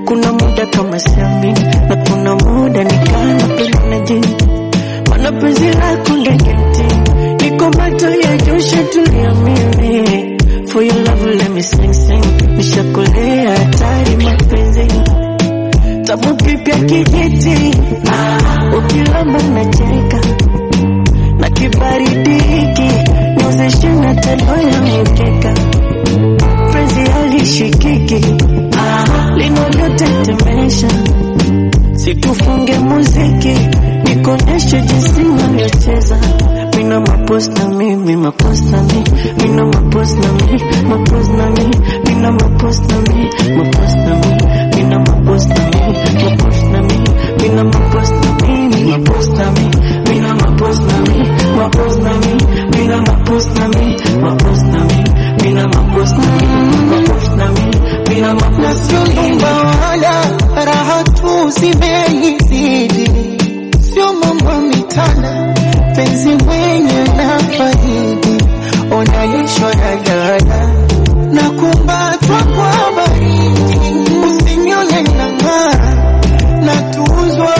kuna muda kama siamini na kuna muda nikana penda na jini mana penzi lako ndege mtini niko macho ya josha tulia mimi for your love let me sing sing nishakolea hatari mapenzi tamu kipya kijiti ah, ukilamba nacheka na kibaridi hiki niozeshe na tendo ya mkeka penzi halishikiki ah, linavyotetemesha situfunge muziki nikoneshe jinsi navyocheza mina maposta mimi maposta mi mina maposta mi maposta mi mina maposta mi maposta mi mina maposta mi maposta mi mina maposta mi maposta mi mina maposta mi maposta mi mina maposta mi maposta mi mina maposta mi maposta mi mina na sio maposta mi nyumba wala raha tu zimenizidi, sio mambo mitana, penzi mwenye na faidi, unaishwa na dada na kumbatwa kwa baridi, usinione na ng'ara na tuzwa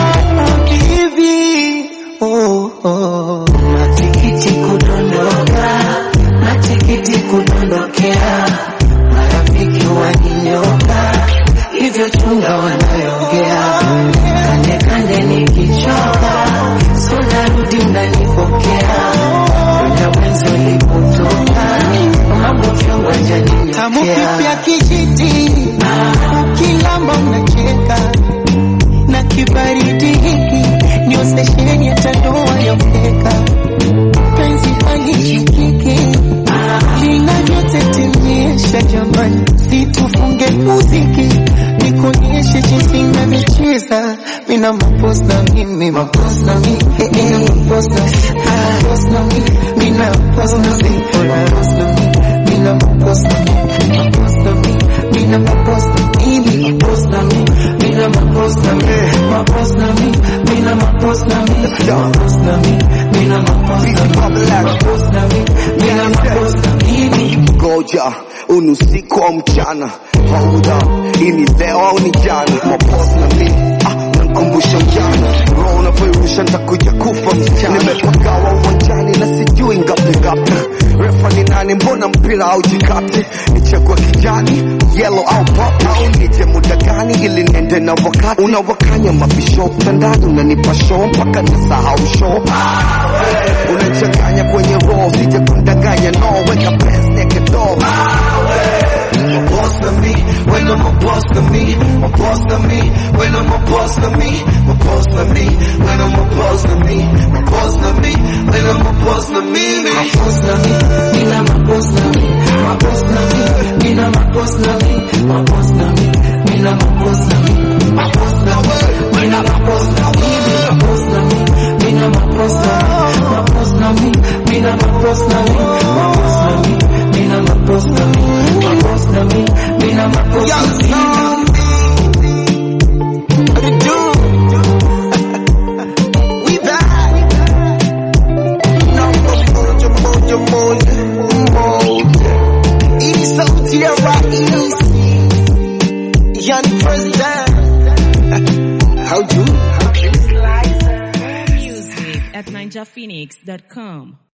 habibi oh, oh. Matikiti kudondoka, matikiti kudondokea, marafiki waninyoka, hivyo chunga wanayoongea. Kande kande nikichoka, so narudi unanipokea, na mwenzi ulipotoka, mambo vyongo tamu kipya janinyotea. kijiti, ukilamba unacheka na kibaridi hiki ndio stesheni ya tandoa ya mkeka, penzi halishikiki linavyotetemesha jamani, situfunge muziki nikuonyeshe jinsi navyocheza mina maposta mimi maposta mi mina maposta maposta mi mina maposta mi maposta mi mina maposta mi maposta mi mina maposta mimi Maposta mi, mina maposta mi, maposta mi, mina maposta mi, maposta mi, mina maposta mi, maposta mi, mina maposta mimi. ngoja uni usiku au mchana hold up hii ni leo au ni jana mapost na mi ah, nankumbusha ujana roho unavyoirusha ntakuja kufa msichana nimepagawa uwanjani na sijui ngapi ngapi refa ni nani mbona mpira au jikati nichagua kijani yellow au pop au nije muda gani ili niende na wakati unawakanya mabisho mtandani unanipa show mpaka nasahau show unachanganya kwenye roho sije kundanganya no weka pesa neke door My boss to me, when I'm a boss to me, my boss to me, when I'm a boss to me, my boss to me, when I'm a boss to me, my boss to me, when I'm a boss to me, me. Maposta mi, mina maposta mi, maposta mi, mina maposta mi, maposta mi, mina maposta mi, maposta mi, mina maposta mi, maposta mi, mina maposta mi, maposta mi, mina maposta mi, maposta mi, mina maposta mi, maposta mi, mina maposta mi. We back. Number moja moja moja moja. Hii sauti ya rais. Yani president. How do? Music at ninjaphoenix.com.